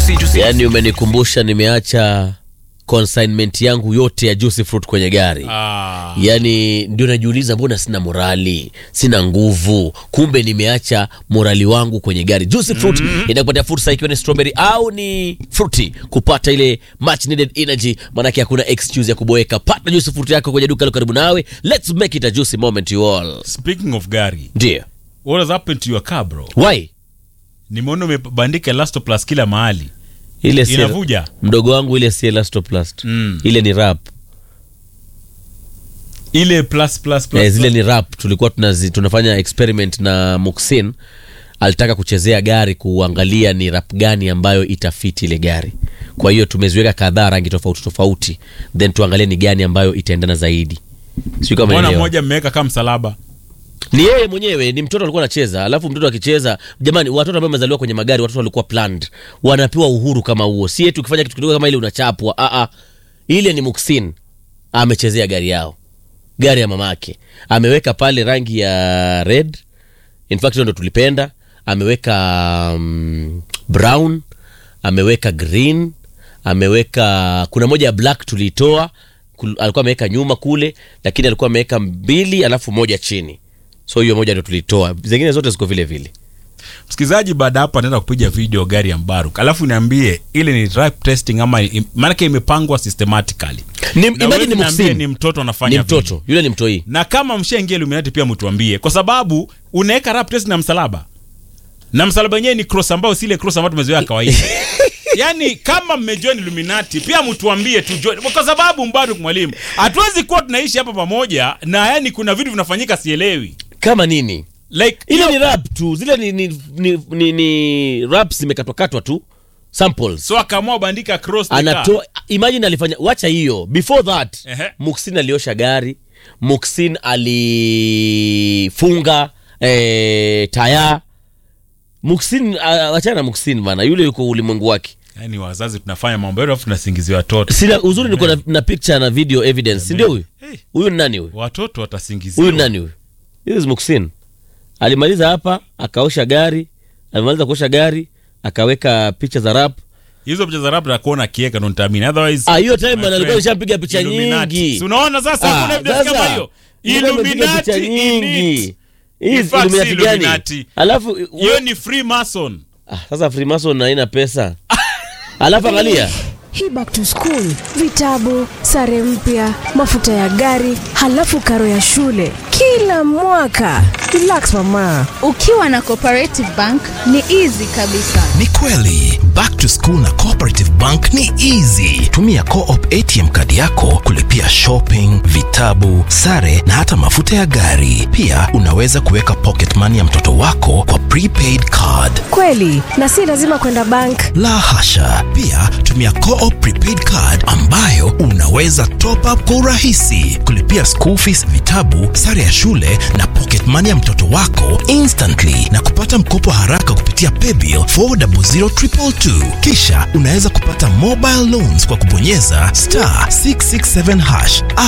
juicy, juicy. Yaani umenikumbusha nimeacha consignment yangu yote ya juicy fruit kwenye gari. Ah. Yaani ndio najiuliza mbona sina morali, sina nguvu. Kumbe nimeacha morali wangu kwenye gari. Juicy fruit inakupatia fursa ikiwa ni strawberry au ni fruity kupata ile much needed energy, maanake hakuna excuse ya kuboeka. Pata juicy fruit yako kwenye duka lilo karibu nawe. Let's make it a juicy moment you all. Speaking of gari, Ndio. what has happened to your car bro? Why? Nimeona umebandika Elastoplast kila mahali. Ile si Inavuja. mdogo wangu ile si elastoplast. Mm. Ile ni rap. Ile plus plus plus. Eh, zile ni rap tulikuwa tunazi, tunafanya experiment na Muxin alitaka kuchezea gari kuangalia ni rap gani ambayo itafiti ile gari kwa hiyo tumeziweka kadhaa rangi tofauti tofauti then tuangalie ni gani ambayo itaendana zaidi sijui kama Mbona unaelewa. mmoja mmeweka kama msalaba? ni yeye mwenyewe ni mtoto alikuwa anacheza alafu mtoto akicheza jamani watoto ambao wamezaliwa kwenye magari watoto walikuwa planned wanapewa uhuru kama huo si eti ukifanya kitu kidogo kama ile unachapwa ah ah ile ni Muxin amechezea gari yao gari ya mamake ameweka pale rangi ya red in fact hiyo ndo tulipenda ameweka um, brown ameweka green ameweka kuna moja ya black tuliitoa kul- alikuwa ameweka nyuma kule lakini alikuwa ameweka mbili alafu moja chini so hiyo moja ndo tulitoa zingine zote ziko vile vile Msikilizaji, baada hapo anaenda kupiga video gari ya Mbaruk, alafu niambie ile ni drive testing ama im- maanake imepangwa systematically. Ni- Na imagine wewe ni niambie Muxin. ni mtoto anafanya ni vile. mtoto yule ni mtoi na kama mshaingia Illuminati pia mtuambie, kwa sababu unaweka rap test na msalaba na msalaba wenyewe ni cross ambao si ile cross ambayo tumezoea kawaida. Yaani kama mmejoin Illuminati pia mtuambie tu join, kwa sababu Mbaruk mwalimu, hatuwezi kuwa tunaishi hapa pamoja na yani kuna vitu vinafanyika sielewi. kama nini Like ile hiyo- ni rap tu zile ni, ni, ni, ni, ni rap zimekatwakatwa tu samples so akaamua bandika cross the car. anatoa imagine alifanya wacha hiyo before that Ehe. Muxin aliosha gari Muxin alifunga eh, taya Muxin ah, wachana na Muxin bana yule yuko ulimwengu wake Yaani wazazi tunafanya mambo yetu alafu tunasingizia watoto. sina uzuri niko na, na picture na video evidence si ndio huyu Hey, huyu ni nani huyu watoto watasingiziwa. huyu ni nani huyu this is Muxin alimaliza hapa akaosha gari alimaliza kuosha gari akaweka picha za rap Hizo picha za rap na kuona kieka ndo nitaamini. Otherwise ah hiyo time my bana alikuwa friend, alishapiga picha Illuminati. nyingi Si unaona sasa Ah, kuna evidence kama sasa, hiyo. yule amepiga picha Illuminati in nyingi it. Hii In fact, Illuminati si gani Illuminati. alafu Hiyo ni Freemason. ah, sasa Freemason haina pesa alafu angalia Hii back to school, vitabu, sare mpya, mafuta ya gari, halafu karo ya shule kila mwaka. Relax mama. Ukiwa na Cooperative Bank ni easy kabisa. Ni kweli back to school na Cooperative Bank ni easy. Tumia Co-op ATM kadi yako kulipia shopping, vitabu, sare na hata mafuta ya gari. Pia unaweza kuweka pocket money ya mtoto wako kwa prepaid card. Kweli, na si lazima kwenda bank. La hasha! Pia tumia Co-op prepaid card ambayo unaweza top up kwa urahisi, kulipia school fees, vitabu, sare ya shule na pocket money ya mtoto wako instantly na kupata mkopo haraka kupitia paybill 400222. Kisha unaweza kupata mobile loans kwa kubonyeza star 667 hash